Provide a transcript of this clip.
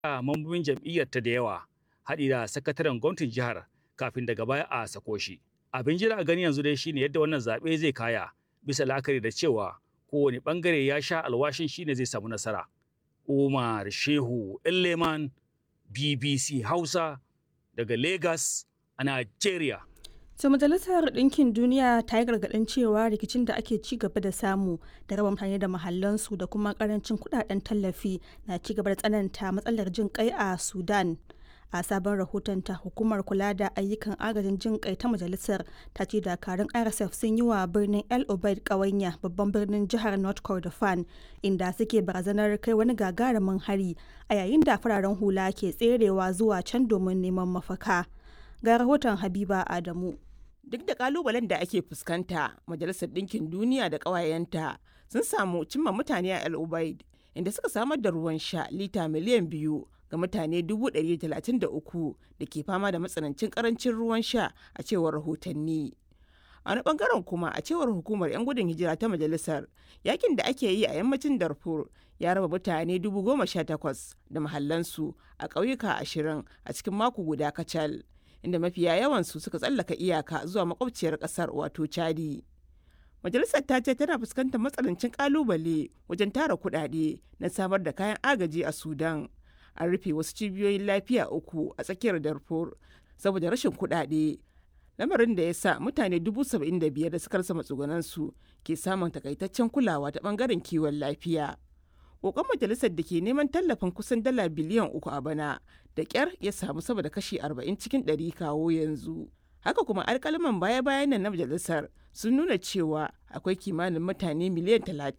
mambobin jam'iyyar ta da yawa haɗi da sakataren gwamnatin jihar kafin daga baya a sako shi. Abin jira a gani yanzu dai shine yadda wannan zaɓe zai kaya bisa la'akari da cewa kowane ɓangare ya sha alwashin shine zai samu nasara. Umar Shehu Leman BBC Hausa daga Lagos a Nigeria. To Majalisar Ɗinkin Duniya ta yi gargaɗin cewa rikicin da ake ci gaba da samu da raba mutane da mahallansu da kuma ƙarancin kuɗaɗen tallafi na ci gaba da tsananta matsalar jin kai a Sudan. A sabon rahotonta hukumar kula da ayyukan agajin jin kai ta majalisar ta ce dakarun RSF sun yi wa birnin El Obeid ƙawanya babban birnin jihar North Kordofan inda suke barazanar kai wani gagarumin hari a yayin da fararen hula ke tserewa zuwa can domin neman mafaka. Ga rahoton Habiba Adamu. duk da kalubalen da ake fuskanta majalisar ɗinkin duniya da ƙawayenta sun samu cimma mutane a el ubaid inda suka samar da ruwan sha lita miliyan biyu ga mutane 133 da ke fama da matsanancin karancin ruwan sha a cewar rahotanni a wani bangaren kuma a cewar hukumar 'yan gudun hijira ta majalisar yakin da ake yi a yammacin darfur ya raba mutane 18,000 da mahallansu a ƙauyuka ashirin a cikin mako guda kacal inda mafiya yawansu suka tsallaka iyaka zuwa makwabciyar kasar wato chadi majalisar ta ce tana fuskantar matsanancin kalubale wajen tara kudade na samar da kayan agaji a sudan an rufe wasu cibiyoyin lafiya uku a tsakiyar darfur saboda rashin kudade lamarin da ya sa mutane dubu saba'in da biyar da suka rasa matsugunansu ke samun takaitaccen kulawa ta bangaren kiwon lafiya kokon majalisar da ke neman tallafin kusan dala biliyan uku a bana da kyar ya samu sama da kashi 40 cikin 100 kawo yanzu haka kuma alkalaman baya-bayan nan na majalisar sun nuna cewa akwai kimanin mutane miliyan 30